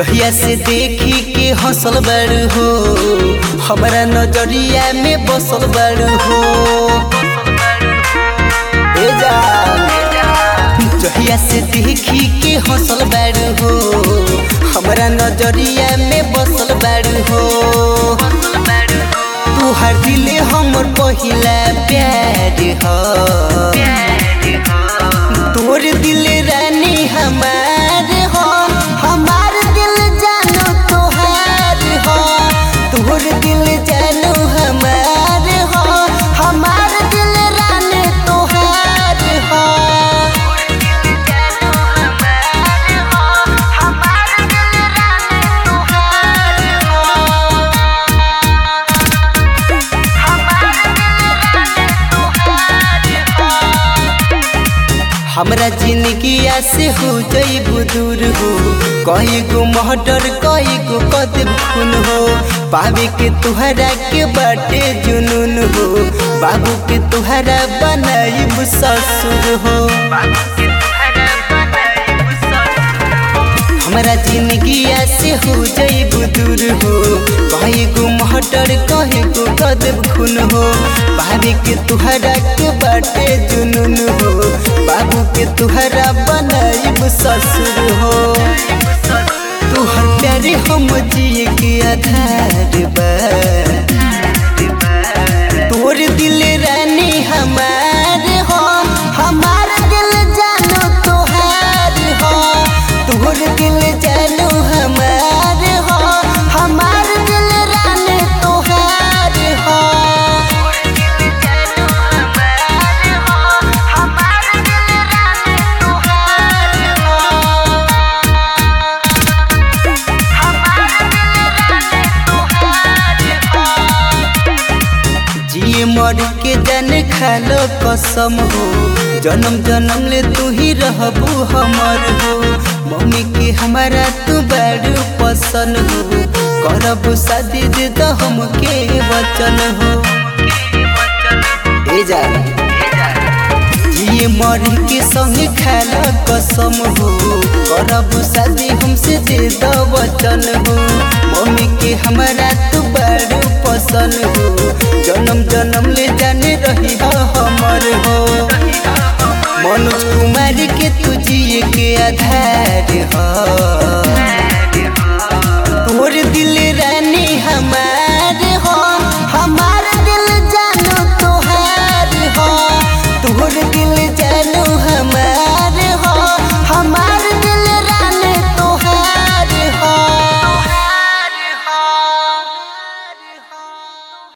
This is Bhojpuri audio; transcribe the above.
जहिया से देखी के हंसल बड़ हो हमारा नजरिया में बसल बड़ हो ए जान जहिया से देखी के हंसल बड़ हो हमारा नजरिया में बसल बड़ हो तू हर दिले हमर पहिला प्यार हो तोर दिल रानी हमार हो हमार दिल जानो तोहार हो तोर दिल जानो हमार हो हमार दिल रानी तोहार हो हमरा जिंदगिया से हो जईबू दूर हो कई गो महटर कई गो कदम खून हो पावे के तुहरा के बाटे जुनून हो बाबू के तुहरा बनाईब ससुर हो हमरा जिंदगिया से हो जईबू दूर हो कई गो महटर कई गो कदम खून हो पावे के तुहरा के बाटे जुनून हो बाबू के तुहरा बनाईब ससुर हो तुहर प्यारे हम जिए के आधार बा तोर दिल रानी हमार हो हमार दिल जानो तोहार हो तोर दिल जानो हमार हो हमार दिल रानी तोहार हो जिए मर के जान खालो कसम हो जन्म जन्म ले तू ही रहबू हमर हो मम्मी के हमारा तू बड़ पसंद हो करब शादी दे तो हमके वचन हो ए जा जिए मर के संग खालो कसम हो करब शादी हमसे दे दो वचन हो मम्मी के हमारा तू बड़ पसंद हो जन्म जन्म ले जाने रही हो हमर हो मनोज कुमार के तू जिए के आधार हो